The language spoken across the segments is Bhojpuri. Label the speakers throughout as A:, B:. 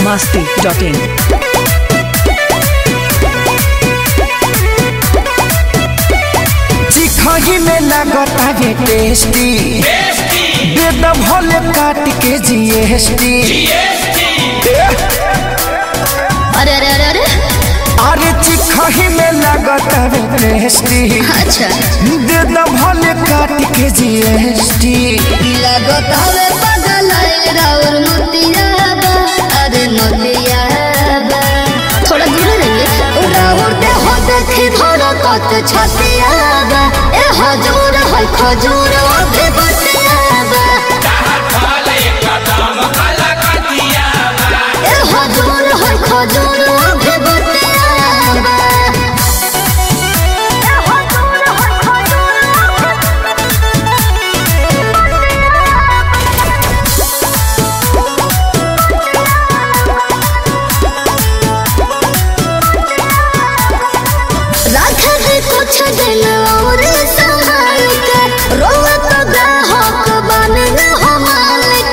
A: masti.in.
B: चिखही में लागता है टेस्टी बेद भले काट के जीएसटी
C: अरे अरे अरे अरे
B: अरे चिखही में लागता है टेस्टी
C: अच्छा
B: बेद भले काट के जीएसटी
C: लगत हवे पागल राउर मोतिया बा अरे मोतिया बा थोड़ा दूर रहिए राउर दे हो देखी धोरा कत छतिया बा ए हजूर है खजूर अभी बतिया बा ए हजूर है खजूर अभी बतिया बा ए हजूर है खजूर रख दे कुछ दिन और संभाल के रोवा तो ग्राहक बन न हो मालिक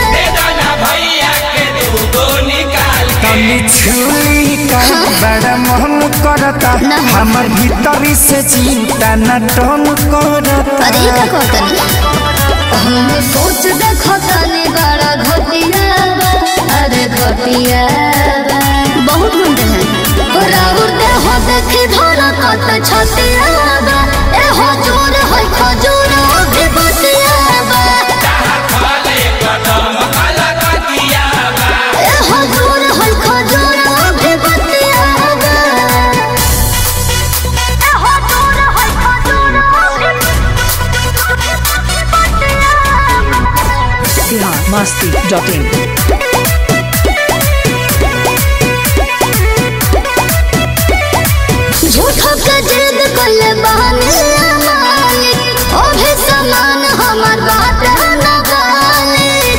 B: तनी छुई का बड़ा मन करता
C: ना।
B: हमर भीतरी से चिंता न टन करता
C: अरे का कहतनी हम सोच देखो तनी बड़ा घटिया बा अरे घटिया बा बहुत गुंडे हैं राउर दे हो देखी धोरा कत छतिया बा ए हो जोर है खजूर अभी बतिया बा ए हो जोर है खजूर अभी बतिया बा ए हो जोर है खजूर
A: Bihar masti.in.
C: झूठो के जिद कोले बहाने मालिक ओ भी समान हमार बात न गालिक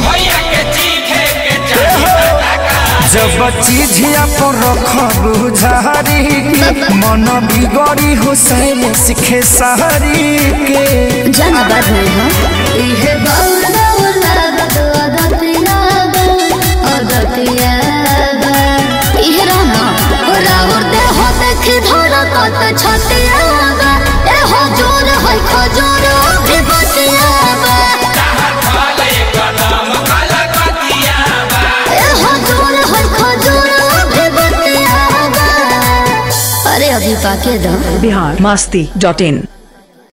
B: जब चीजिया पर रखब झारी के मन बिगड़ी हुसैन सिखे सहरी के
C: जन बात नहीं हो इहे बाउल बाउल लागत अदतिया बा अदतिया बा इहे रहना राउर दे हो देखी धोरा कत छतिया बा ए हो जोर है खजूर अभी बतिया बा ए हो जोर है खजूर अभी बतिया बा अरे अभी पाके दो
A: Bihar masti.in.